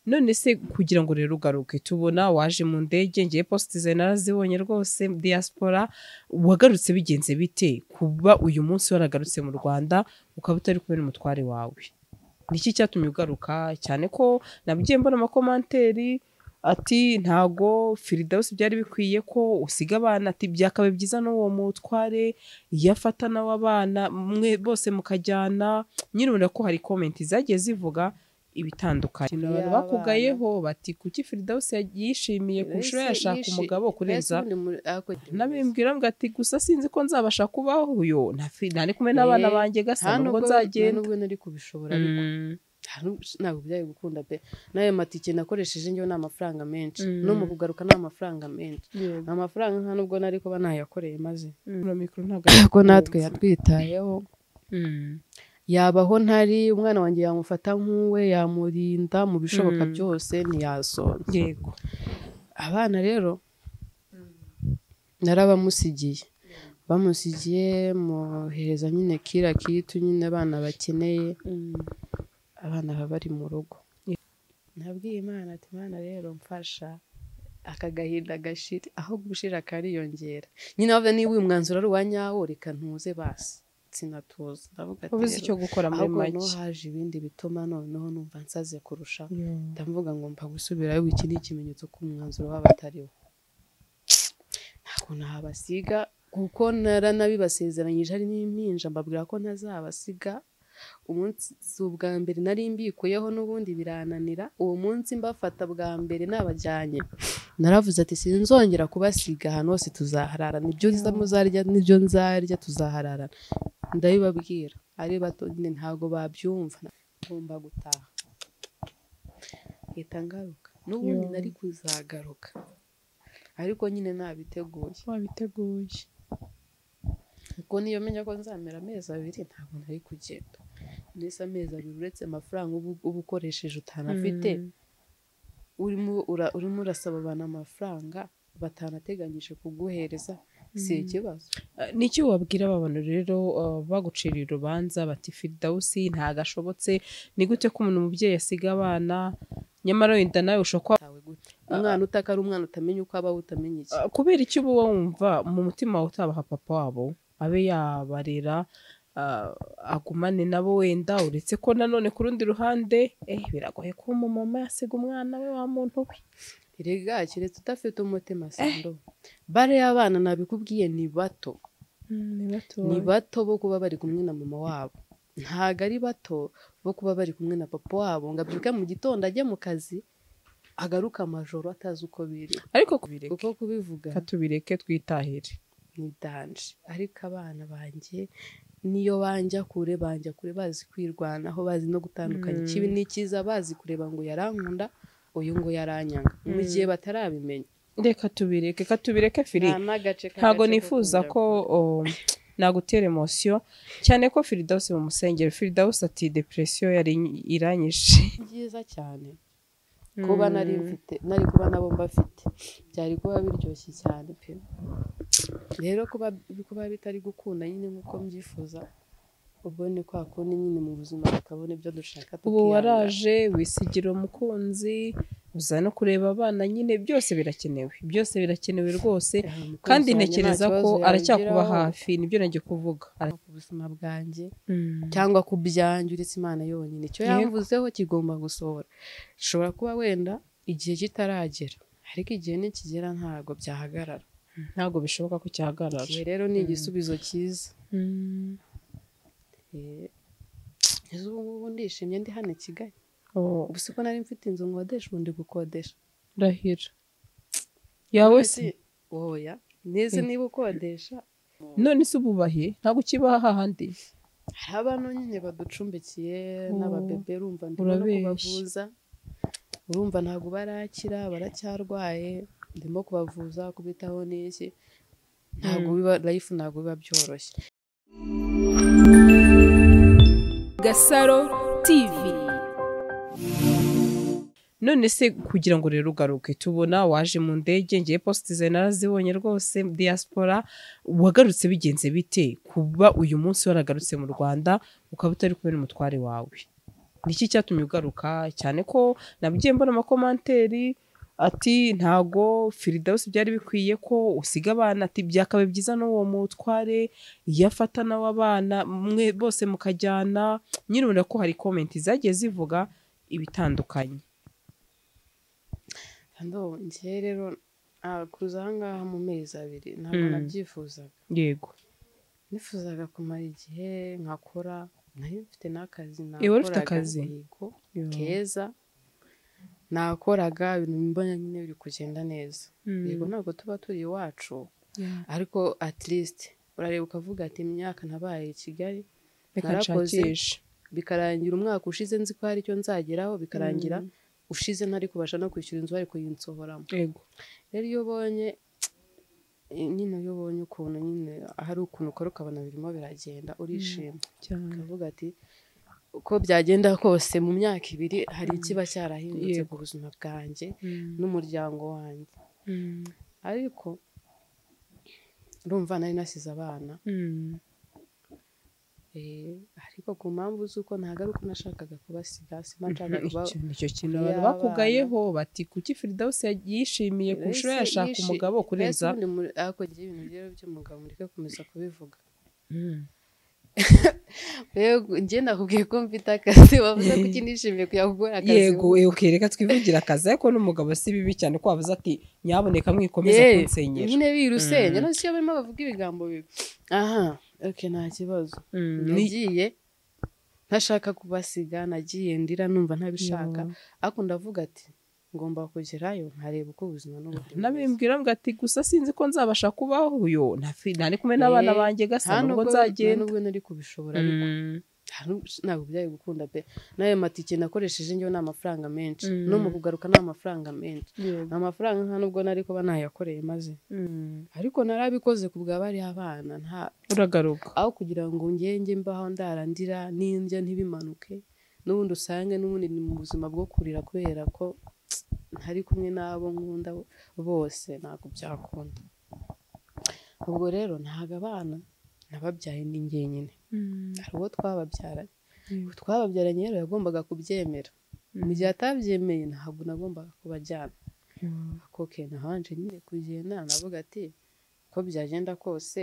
none se kugira ngo rero ugaruke tubona waje mu ndege ngiye positize narazibonye rwose diaspora wagarutse bigenze bite kuba uyu munsi waragarutse mu rwanda ukaba utari kubona umutware wawe ni iki cyatumye ugaruka cyane ko nabwiye mbona amakomanteri ati ntago firidawusi byari bikwiye ko usiga abana ati byakabaye byiza n'uwo mutware iyo afata nawe abana mwe bose mukajyana nyine ubona ko hari komenti zagiye zivuga ibitandukanye Iya, abantu bakugayeho bati kuki firidawusi yishimiye kurusha yashaka umugabo kurenza nabimbwira mbwa ati gusa sinzi ko nzabasha kubaho uyu ntari kumwe n'abana banjye gasa nubwo nzagenda nubwo nari kubishobora ariko Mm. nta nubwo- ntabwo byari gukunda pe n'ayo matike nakoresheje njyewe ni amafaranga menshi Mm. no mu kugaruka ni amafaranga menshi Ni amafaranga nta nubwo nari kuba nayakoreye maze Mm. Mikoro ntabwo ko natwe yatwitayeho Mm. yabaho ntari umwana wanjye yamufata nk'uwe yamurinda mu bishoboka Mm. byose ntiyasonza yego abana rero narabamusigiye bamusigiye mohereza nyine kira kitu nyine abana bakeneye abana baba bari mu rugo Yeah. nabwiye imana ati imana rero mfasha aka gahinda gashira aho gushira kariyongera nyine wavuze niba uyu mwanzuro ari uwa nyawo reka ntuze basi sinatuza ndavuga ati ubuze icyo rero, gukora muri ahubwo noneho make haje ibindi bituma noneho numva nsaze kurushaho Yo. ndavuga ngo mpa gusubirayo iki ni ikimenyetso ko umwanzuro waba atariwo ntabwo nabasiga kuko naranabibasezeranyije ari n'impinja mbabwira ko ntazabasiga umunsi si ubwa mbere nari mbikuyeho n'ubundi birananira uwo munsi mbafata bwa mbere nabajyanye naravuze ati sinzongera kubasiga ahantu hose tuzahararana ibyo nza muzarya n'ibyo nzarya tuzahararana ndabibabwira ari bato nyine ntabwo babyumva ngomba gutaha leta ngaruka n'ubundi Yo. nari kuzagaruka ariko nyine nabiteguye wabiteguye kuko niyo menya ko nzamera amezi abiri ntabwo nari kugenda ndetse amezi abiri uretse amafaranga uba uba ukoresheje utanafite Mm. urimo ura- urimo urasaba abantu amafaranga batanateganyije kuguhereza si Mm. ikibazo Eh, ni iki wabwira aba bantu rero eh, baguciriye urubanza bati firidawusi ntagashobotse ni gute ko umuntu umubyeyi asiga abana nyamara wenda nawe ushobora kuba tawe gute umwana utaka ari umwana utamenya uko abaho utamenya iki Eh, kubera icyo uba wumva mu mutima wawe utabaha papa wabo abe yabarera eh, agumane nabo wenda uretse ko nanone ku rundi ruhande eh, biragoye kuba umumama yasiga umwana we wa muntu we erega keretse udafite umutima sando bare y'abana nabikubwiye ni bato ni ni bato bo kuba bari kumwe na mama wabo ntabwo ari bato bo kuba bari kumwe na papa wabo ngo abyuke mu gitondo ajye mu kazi agaruke amajoro atazi uko biri ariko kubireka uko kubivuga reka tubireke twitahire ni danje ariko abana banjye niyo banja kure banja kure bazi kwirwanaho bazi no gutandukanya Mm. ikibi n'ikiza bazi kureba ngo yarankunda uyu ngo yaranyanga mu Mm. gihe batarabimenya reka tubireke reka tubireke firi Nta n'agace ntabwo k'agace ko nifuza kujya ko um, nagutera emosiyo cyane ko firidawusi bamusengera firidawusi ati depresiyo yari iranyishe ni byiza cyane kuba nari mfite nari kuba nabo mbafite byari kuba biryoshye cyane pe rero kuba kuba bitari gukunda nyine nk'uko mbyifuza ubwo ni kwa kundi nyine mu buzima tukabona ibyo dushaka ubu tukiyanga. waraje wisigira umukunzi uza no kureba abana nyine byose birakenewe byose birakenewe rwose Eh, umukunzi kandi wanjye ntekereza nta kibazo ko aracyakuba yangiraho, hafi nibyo najya kuvuga Ara- ku buzima bwanjye Mm. cyangwa ku byanjye uretse imana yonyine icyo Yego. yamvuzeho kigomba gusohora gishobora kuba wenda igihe kitaragera ariko igihe nikigera ntabwo byahagarara ntabwo bishoboka ko cyahagarara igihe rero ni igisubizo cyiza Mm. Eh, ese ubu ngubu ndishimye ndi hano i Kigali Oh, ubu siko nari mfite inzu nkodesha ubu ndi gukodesha ndahira yawe se Ese- oya neze niba ukodesha none se ububahe ntabwo ukibaha hahandi hari abantu nyine baducumbikiye Oh, n'ababebe urumva ndimo no urabeshya. kubavuza urumva ntabwo barakira baracyarwaye ndimo kubavuza kubitaho n'iki ntabwo biba life ntabwo biba byoroshye Gasaro TV none se kugira ngo rero ugaruke tubona waje mu ndege ngiye positize narazibonye rwose diaspora wagarutse bigenze bite kuba uyu munsi waragarutse mu rwanda ukaba utari kubona umutware wawe ni iki cyatumye ugaruka cyane ko nabwiye mbona amakomanteri ati ntago firidawusi byari bikwiye ko usiga abana ati byakabaye byiza n'uwo mutware iyo afata nawe abana mwe bose mukajyana nyine ubona ko hari komenti zagiye zivuga ibitandukanye kandi njye rero ah, kuza ahangaha mu mezi abiri ntabwo Mm. nabyifuzaga yego nifuzaga kumara igihe nkakora nayo mfite n'akazi Eh, wari ufite akazi? yego keza nakoraga ibintu mbona nyine biri kugenda neza Mm. yego ntabwo tuba turi iwacu ariko at least urareba ukavuga ati imyaka nabaye i kigali reka narakoze nshakishe bikarangira umwaka ushize nzi ko hari icyo nzageraho bikarangira ushize ntari kubasha no kwishyura inzu bari kuyinsohoramo yego rero iyo ubonye nyine iyo ubonye ukuntu nyine hari ukuntu ukora ukabona birimo biragenda urishima cyane ukavuga ati uko byagenda kose mu myaka ibiri hari ikiba cyarahindutse ku buzima bwanjye n'umuryango wanjye Mm. ariko urumva nari nasize abana Mm. eh, ariko ku mpamvu z'uko ntabwo ari uko nashakaga kubasiga simba nshaka kuba Icyo- nicyo kintu iyo abantu abana- bakugayeho bati kuki firidawusi yishimiye kurusha Mbese yashaka yishi- umugabo kurenza mbese ubundi muri- ariko njye ibintu rero by'umugabo mureke gukomeza kubivuga Mm. rero njye nakubwiye ko mfite akazi wavuze ko iki nishimiye kujya gukora akazi yego eh, okay, reka twivugira akazi ariko n'umugabo si bibi cyane ko wavuze ati nyaboneka mwikomeza Eh, kunsenyera nyine birusenya no siyo barimo bavuga ibigambo bibi aha ok nta kibazo Mm, ni- nagiye ntashaka kubasiga nagiye ndira numva ntabishaka Yo. ariko ndavuga ati ngomba kugerayo nkareba uko ubuzima n'ubundi bumeze." nabimbwira mbwa ati gusa sinzi ko nzabasha kubaho uyo ntari kumwe n'abana Eh, banjye nta gasa nubwo nubwo nta nzagenda nubwo nari kubishobora ariko Mm. ntabwo byari gukunda pe n'ayo matike nakoresheje njyewe ni amafaranga menshi Mm. no mu kugaruka ni amafaranga menshi Yego. amafaranga nta nubwo nari kuba nayakoreye maze Mm. ariko narabikoze ku bwa bari abana nta uragaruka aho kugira ngo ngenge mbaho ndarandira n'indya ntibimanuke n'ubundi usange n'ubundi ni mu buzima bwo kurira kubera ko ntari kumwe n'abo nkunda bose ntabwo byakunda ubwo rero ntabwo abana nababyaye ni njyenyine hari uwo twababyaranye Yego. twababyaranye rero yagombaga kubyemera mu gihe atabyemeye ntabwo nagombaga kubajyana ako ke nabanje nyine kugenda navuga ati ko byagenda kose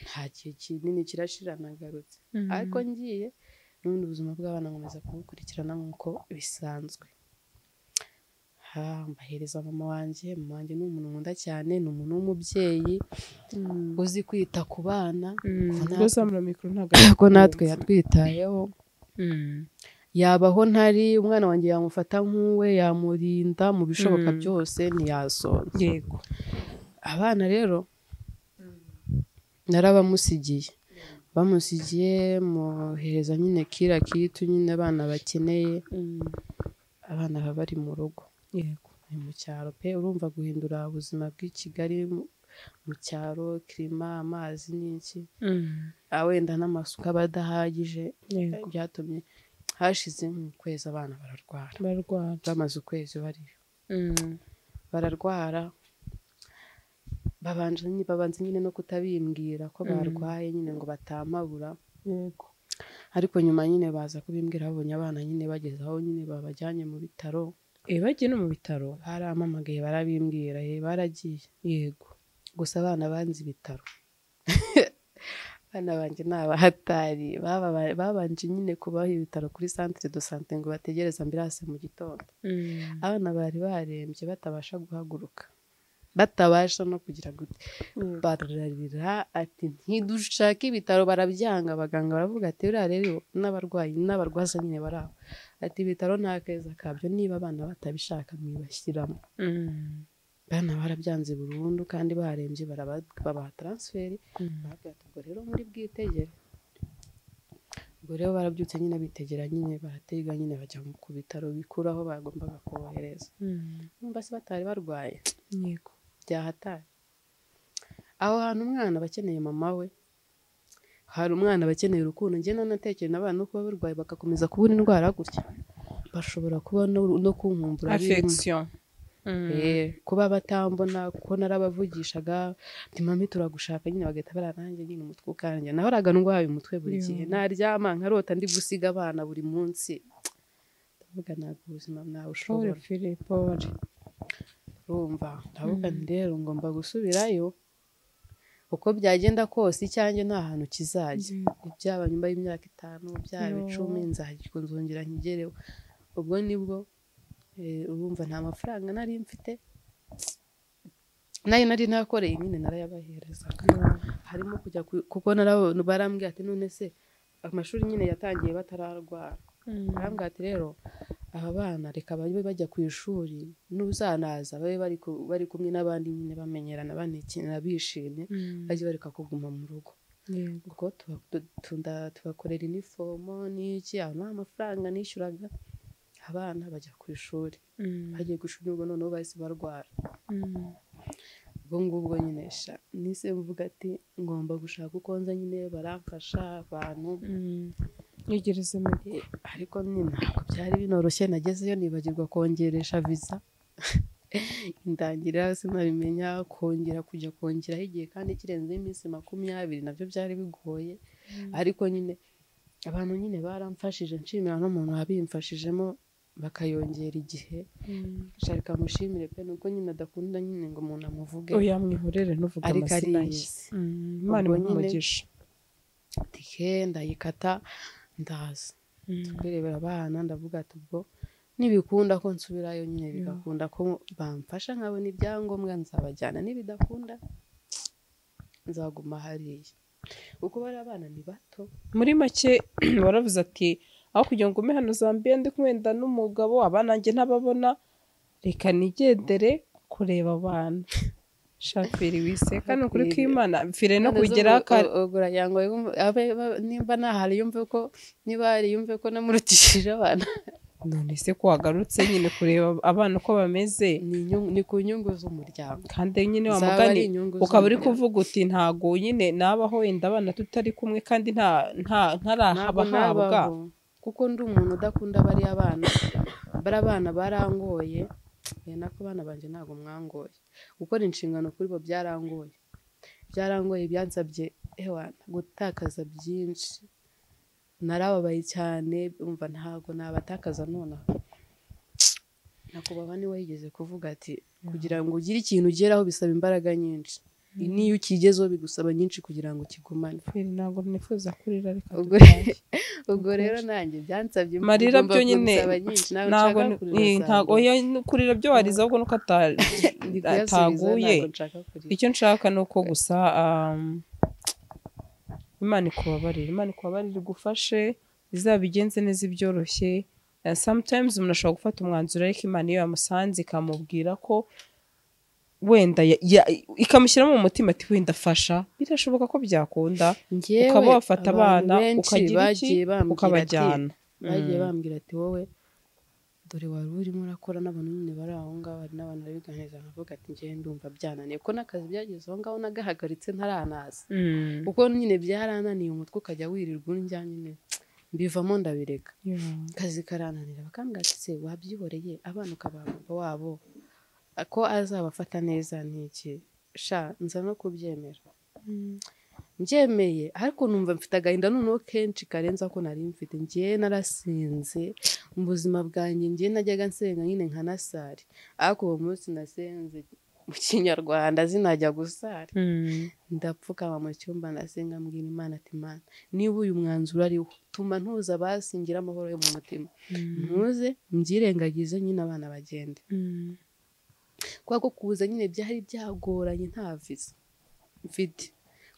nta gihe kinini kirashira nagarutse ariko ngiye n'ubundi ubuzima bw'abana nkomeza kubukurikirana nk'uko bisanzwe Ha, mbahereza mama wanjye mama wanjye ni umuntu nkunda cyane ni umuntu w'umubyeyi uzi kwita ku bana ko natwe- uzamura mikoro ntabwo ko natwe yatwitayeho Mm. yaba aho ntari umwana wanjye yamufata nk'uwe yamurinda mu bishoboka Mm. byose ntiyasonza yego abana rero narabamusigiye bamusigiye mohereza nyine kira kitu nyine abana bakeneye abana baba bari mu rugo yego ni mu cyaro pe urumva guhindura ubuzima bw'i Kigali mu- mu cyaro kirima amazi n'iki Ah, wenda n'amasuka aba adahagije yego byatumye hashize nk'ukwezi abana bararwara barwara bamaze ukwezi bariyo bararwara babanje nyine- babanza nyine no kutabimbwira ko Mm. barwaye nyine ngo batamabura yego ariko nyuma nyine baza kubimbwira babonye abana nyine bageze aho nyine babajyanye mu bitaro eh bagiye no mu bitaro barampamagaye barabimbwira ye baragiye yego gusa abana banze ibitaro abana banjye ni abahatari Baba- babanje nyine kubaha ibitaro kuri centre de sante ngo bategereze ambirase mu gitondo abana bari barembye batabasha guhaguruka batabasha no kugira gute bararira ati ntidushake ibitaro barabyanga abaganga baravuga ati buriya rero n'abarwayi n'abarwaza nyine bari aho ati ibitaro nta keza kabyo niba abana batabishaka mwibashyiramo bana barabyanze burundu kandi barembye baraba- babaha taransiferi barabwira ati ubwo rero muri bwitegere ubwo rero barabyutse nyine bitegera nyine baratega nyine bajya ku bitaro bikuru aho bagombaga kubohereza numva se batari barwaye yego byahatari aho hantu umwana aba akeneye mama we hari umwana aba akeneye urukundo njye nanatekeye n'abana no kuba barwaye bagakomeza kubura indwara gutya bashobora kuba no no kunkumbura birimo. affection Eh, kuba batambona kuko narabavugishaga ati mami turagushaka nyine bagahita barananjye nyine umutwe ukanje nahoraga ndwaye umutwe buri Yo. gihe naryama nkarota ndi gusiga abana buri munsi ndavuga ntabwo ubuzima pole mwawushobora fili pole urumva ndavuga nti rero ngomba gusubirayo uko byagenda kose icyanjye nta hantu kizajya byaba nyuma y'imyaka itanu byaba Yo. icumi nzajya nzongera nkigereho ubwo nibwo eh, urumva nta mafaranga nari mfite nayo nari nakoreye nyine narayabaherezaga harimo kujya ku- kuko narabo barambwira ati none se amashuri nyine yatangiye batararwara barambwira ati rero aba bana reka babe bajya ku ishuri n'uzanaza babe bari ku- bari kumwe n'abandi nyine bamenyerana banekinira bishimye bajye bareka kuguma mu rugo ngo tuba- tu- tunda- tubakorera inifomo n'iki aho nta mafaranga nishyuraga abana bajya ku ishuri bagiye gushura ubwo noneho bahise barwara ubwo ngubwo nyine sha nise mvuga ati ngomba gushaka uko nza nyine baramfasha abantu ntegereze mike Eh, ariko nyine ntabwo byari binoroshye nagezeyo nibagirwa kongeresha viza indangira sinabimenya kongera kujya kongeraho igihe kandi kirenzeho iminsi makumyabiri nabyo byari bigoye ariko nyine abantu nyine baramfashije nshimira n'umuntu wabimfashijemo bakayongera igihe sharika mushimire pe nuko nyine adakunda nyine ngo umuntu amuvuge oya mwihorere ntuvuge ariko amazina ye ariyizi Mm, imana Ubwo imuhe nyine- umugisha tike ndayikata ndaza kwirebera abana ndavuga ati ubwo nibikunda ko nsubirayo nyine bigakunda ko bamfasha nkabona ibyangombwa nzabajyana n'ibidakunda nzaguma hariya kuko bariya abana ni bato muri make waravuze ati aho kugira ngo ume hano zambia ndi kumwenda n'umugabo abana njye ntababona reka nigendere kureba abantu shafiri wiseka ni ukuri kw'imana mfire no kugera kare ugura yango nimba nahari yumve ko niba hari yumve ko namurutishije abana none se ko wagarutse nyine kureba abana uko bameze ni inyungu- ni ku nyungu z'umuryango kandi nyine Zaba wamugani ari inyungu ukaba uri z'umuryango. kuvuga uti ntago nyine nabaho wenda abana tutari kumwe kandi nta nta ntabwo ntarahabwa nabaho kuko ndi umuntu udakunda bariya bana bariya bana barangoye eh, nako bana banjye ntabwo mwangoye gukora inshingano kuri bo byarangoye byarangoye byansabye ewana gutakaza byinshi narababaye cyane umva ntabwo nabatakaza nonaha nakubaba niwe yigeze kuvuga ati kugira ngo ugire ikintu ugeraho bisaba imbaraga nyinshi niyo ukigezeho bigusaba nyinshi kugira ngo kigumane Feri, ntabwo nifuza kurira reka Ubwo- dutahe. ubwo rero nanjye byansabye Marira ngomba byo nyine kumusaba nyinshi ntabwo ntabwo nshaka kurira ni- cyane. ntabwo oya no kurira byo wariza ahubwo nuko ata- Ndi kuyasubiza, ataguye ntabwo nshaka kurira. icyo nshaka ni uko gusa um, imana ikubabarire imana ikubabarire igufashe izabigenze neza ibyoroshye And sometimes umuntu ashobora gufata umwanzuro ariko imana iyo yamusanze ikamubwira ko wenda ya- ya- ikamushyiramo mu mutima ati wenda fasha birashoboka ko byakunda Njyewe, ukaba wafata abantu abana benshi ukagira iki bagiye bambwira ati- ukabajyana bagiye Mm. bambwira ati wowe dore wari urimo urakora n'abantu nyine bari aho ngaho hari n'abantu barabiganiriza nkavuga ati njyewe ndumva byananiye ko n'akazi byageze aho ngaho nagahagaritse ntaranaza Mm. kuko nyine byarananiye umutwe ukajya wirirwa urya nyine mbivamo ndabireka Yeah. akazi karananira bakambwira ati se wabyihoreye abana ukabaha papa wabo ko azabafata neza ni iki sha nza no kubyemera mbyemeye ariko numva mfite agahinda noneho kenshi karenze ako nari mfite ngewe narasinze mu buzima bwanjye ngewe najyaga nsenga nyine nka nasari ariko uwo munsi nasenze mu kinyarwanda zinajya gusari Mm. ndapfukama mu cyumba ndasenga mbwira imana ati mana niba uyu mwanzuro ariwo tuma ntuza basingira amahoro yo mu mutima ntuze mbyirengagize nyine abana bagende Mm. kubera ko kuza nyine byari byagoranye nta viza mfite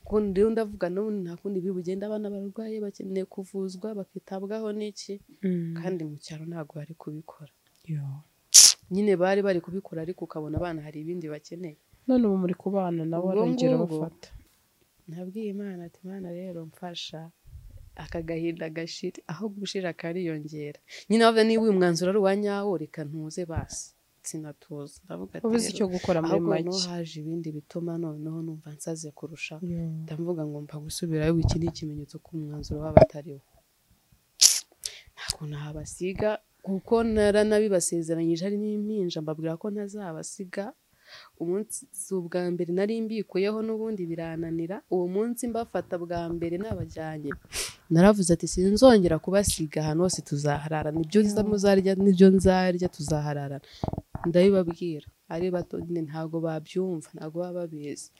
kuko rero ndavuga n'ubundi nta kundi biri bugende abana barwaye bakeneye kuvuzwa bakitabwaho n'iki Mm. kandi mu cyaro ntabwo bari kubikora Yeah. nyine bari bari kubikora ariko ukabona abana hari ibindi bakeneye none ubu muri kubana nawe Ubwo arongera ngubwo. abafata nabwiye imana ati imana rero mfasha aka gahinda gashira aho gushira kariyongera nyine wavuze niba uyu mwanzuro ari uwa nyawo reka ntuze basi sinatuza ndavuga ati ubuze rero, icyo gukora muri ahubwo noneho make haje ibindi bituma noneho numva nsaze kurushaho Yeah. ndavuga ngo mpa gusubirayo iki ni ikimenyetso ko umwanzuro w'abatariwo ntabwo nahabasiga kuko naranabibasezeranyije hari n'impinja mbabwira ko ntazabasiga umunsi si ubwa mbere nari mbikuyeho n'ubundi birananira uwo munsi mbafata bwa mbere nabajyanye naravuze ati sinzongera kubasiga ahantu hose tuzahararana ibyo nza muzarya n'ibyo nzarya tuzahararana ndabibabwira ari bato nyine ntabwo babyumva ntabwo baba babizi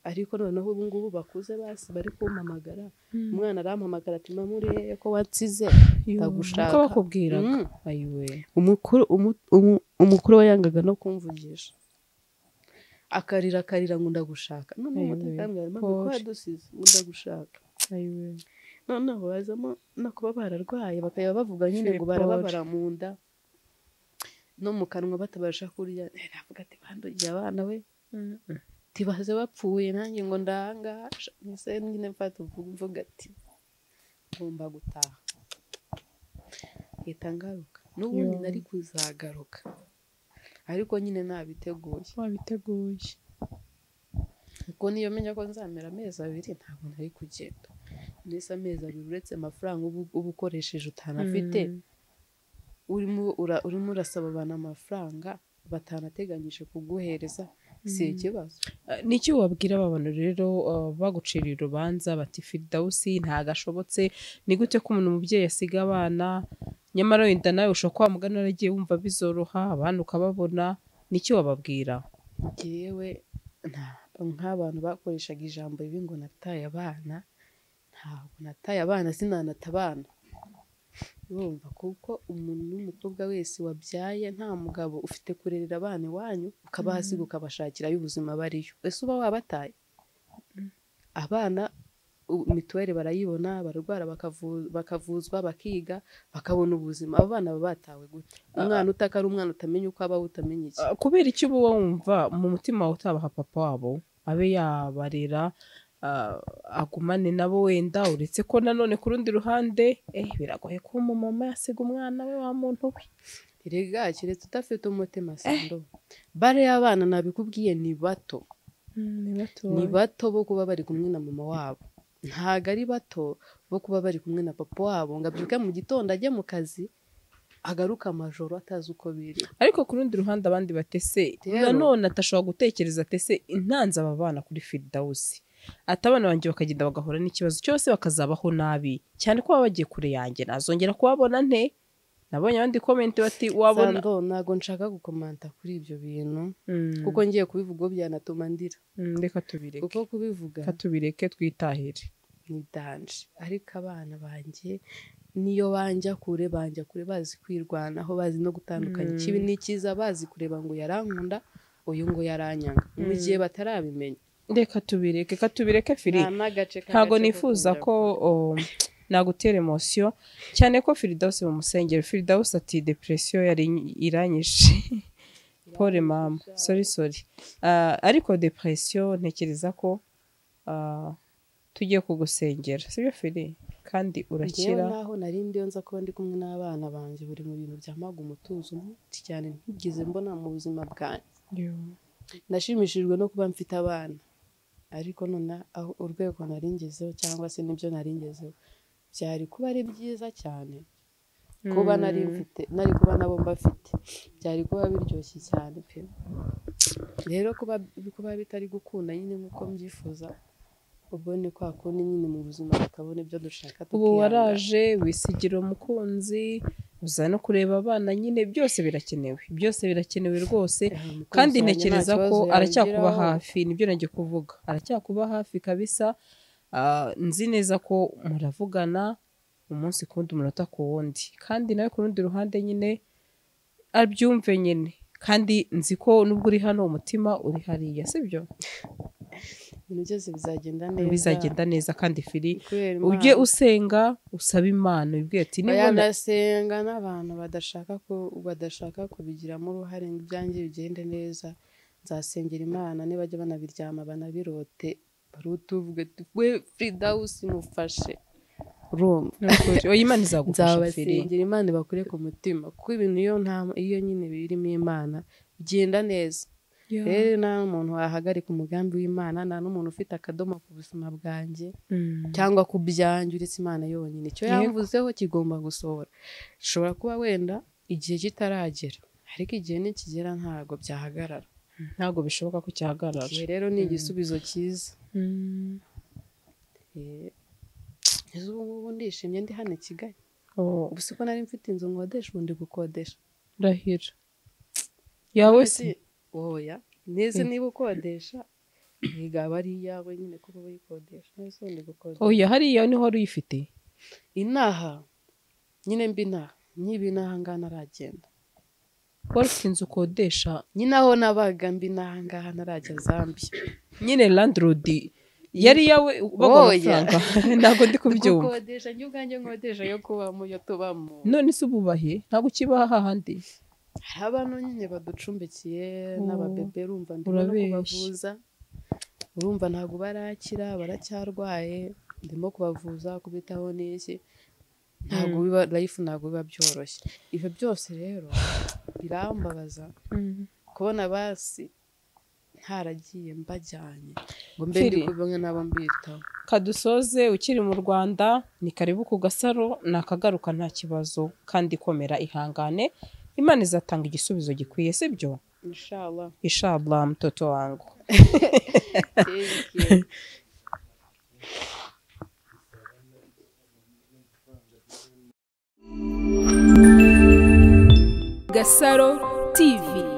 ariko noneho ubu ngubu bakuze basi bari kumpamagara umwana arampamagara ati mama urebe ko watsize ndagushaka uko bakubwiraga Mm. ayiwe umukuru umu- umu- umukuru we yangaga no kumvugisha akarira akarira ngo ndagushaka noneho Ayiwe, batakambwira mama ko Paul. wadusize ngo ndagushaka ayiwe noneho bazamo no kuba bararwaye bakajya bavuga nyine ngo Philip barababara mu nda no mu kanwa batabasha kurya Eh, navuga ati bandugiye abana we tibaze bapfuye nanjye ngo ndahangaha mbese nyine mfata uvuga mvuga ati ngomba gutaha hita ngaruka n'ubundi Yo. nari kuzagaruka ariko nyine nabiteguye wabiteguye kuko niyo menya ko nzamera amezi abiri ntabwo nari kugenda mbese amezi abiri uretse amafaranga uba uba ukoresheje utanafite urimo ura- urimo urasaba abantu amafaranga batanateganyije kuguhereza si ikibazo n'icyo wabwira aba bantu rero uh, bagucira urubanza bati firidawusi ntagashobotse ni gute ko umuntu umubyeyi asiga abana nyamara wenda nawe ushobora kuba mugana yaragiye wumva bizoroha abana ukababona n'icyo wababwira ngewe nta- nk'abantu bakoreshaga ijambo ribi ngo nataye abana ntabwo nataye abana sinanata abana urumva kuko umuntu n'umukobwa wese wabyaye nta mugabo ufite kurerera abana iwanyu ukabahasiga ukabashakira ay'ubuzima bariyo ese uba wabataye abana u- mituweli barayibona bararwara bakavu- bakavuzwa bakiga bakabona ubuzima abo bana baba batawe gute umwana utaka ari umwana utamenya uko abaho utamenya iki Uh, kubera icyo uba wumva mu mutima wawe utabaha papa wabo abe yabarera uh, agumane nabo wenda uretse ko nanone ku rundi ruhande eh, biragoye kuba umumama yasiga umwana we wa muntu we erega keretse udafite umutima sando bare y'abana nabikubwiye ni bato ni bato bo kuba bari kumwe na mama wabo ntabwo ari bato bo kuba bari kumwe na papa wabo ngo abyuke mu gitondo ajye mu kazi agaruke amajoro atazi uko biri ariko ku rundi ruhande abandi batese Rero. nanone atashobora gutekereza atese intanze aba bana kuri firidawusi ati abana banjye bakagenda bagahura n'ikibazo cyose bakazabaho nabi cyane ko baba bagiye kure yanjye nazongera kubabona nte nabonye abandi komenti bati wabona sando ntabwo nshaka gukomanta kuri ibyo bintu Mm, kuko ngiye kubivuga uwo byanatuma ndira mm, reka tubireke kuko kubivuga reka tubireke twitahire ni danje ariko abana banjye niyo banja kure banja kure bazi kwirwanaho bazi no gutandukanya Mm. ikibi n'ikiza bazi kureba ngo yarankunda uyu ngo yaranyanga mu gihe batarabimenya reka tubireke reka tubireke firi Nta n'agace k'agace ntabwo ko nifuza kujya. ko um, nagutera emosiyo cyane ko firidawusi mu musengero firidawusi ati depresiyo yari iranyishe pole mama sori sori Ah, ariko depresiyo ntekereza ko ah, tugiye kugusengera sibyo firi kandi Njyewe urakira naho nari ndiyo nza kuba ndi kumwe n'abana banjye buri mu bintu byamaga umutuzo mwinshi cyane ntigeze mbona mu buzima bwanjye Yo. nashimishijwe no kuba mfite abana ariko none aho urwego nari ngezeho cyangwa se n'ibyo nari ngezeho byari kuba ari byiza cyane kuba nari mfite nari kuba nabo mbafite byari kuba biryoshye cyane pe rero kuba kuba bitari gukunda nyine nk'uko mbyifuza ubwo ni kwa kundi nyine mu buzima tukabona ibyo dushaka ubu tukihangana. waraje wisigira umukunzi uza no kureba abana nyine byose birakenewe byose birakenewe rwose Eh, umukunzi kandi wanjye ntekereza nta kibazo ko aracyakuba yangiraho. hafi nibyo najya kuvuga aracyakuba hafi kabisa Ah, nzi neza ko muravugana umunsi ku wundi umunota ku wundi kandi nawe ku rundi ruhande nyine abyumve nyine kandi nzi ko nubwo uri hano umutima uri hariya sibyo ibintu byose bizagenda neza bizagenda neza kandi firi kubera ujye Imana. usenga usaba imana ubwira ati nibona bayanasenga n'abantu badashaka ko badashaka kubigiramo uruhare ngo ibyanjye bigende neza nzasengera imana nibajya banabiryama banabirote barutuvuge we firidawusi mufashe urumva Nukuri, oya imana izagufasha firi nzabasengera imana ibakure ku mutima kuko ibintu iyo nta iyo nyine birimo imana bigenda neza rero nta n'umuntu wahagarika umugambi w'imana nta n'umuntu ufite akadomo ku buzima bwanjye Mm. cyangwa ku byanjye uretse imana yonyine icyo Yego. yavuzeho kigomba gusohora ushobora kuba wenda igihe kitaragera ariko igihe nikigera ntabwo byahagarara ntabwo bishoboka ko cyahagarara Igihe rero ni igisubizo cyiza Eh, ejo ubu ngubu ndishimye ndi hano i kigali Oh, ubu siko nari mfite inzu nkodesha ubu ndi gukodesha ndahira yawe se Ese- oya n'izi niba ukodesha ntigaba ari iyawe nyine kuko uba uyikodesha n'izo ndi gukodesha oya hariya niho wari uyifite inaha nyine mbi inaha nyiba inaha ngaha ntaragenda wari ufite inzu ukodesha nyine aho nabaga mbi inaha ngaha ntarajya zambia nyine landrodi yari iyawe baguha Oya. amafaranga ntabwo ndi kubyumva gukodesha njye ubwanjye nkodesha yo kubamo yo tubamo none se ububahe ntabwo ukibaha hahandi hari abantu nyine baducumbikiye Oh, n'ababebe urumva ndimo no urabeshya. kubavuza urumva ntabwo barakira baracyarwaye ndimo kubavuza kubitaho n'iki ntabwo biba life ntabwo biba byoroshye ibyo byose rero birambabaza kubona basi ntaragiye mbajyanye ngo mbe ndi Kiri. kubona nabo mbitaho kadusoze ukiri mu rwanda ni karibu ku gasaro ni akagaruka nta kibazo kandi komera ihangane imana izatanga igisubizo gikwiye sibyo inshallah ishabla mtoto wangu Thank you. Gasaro TV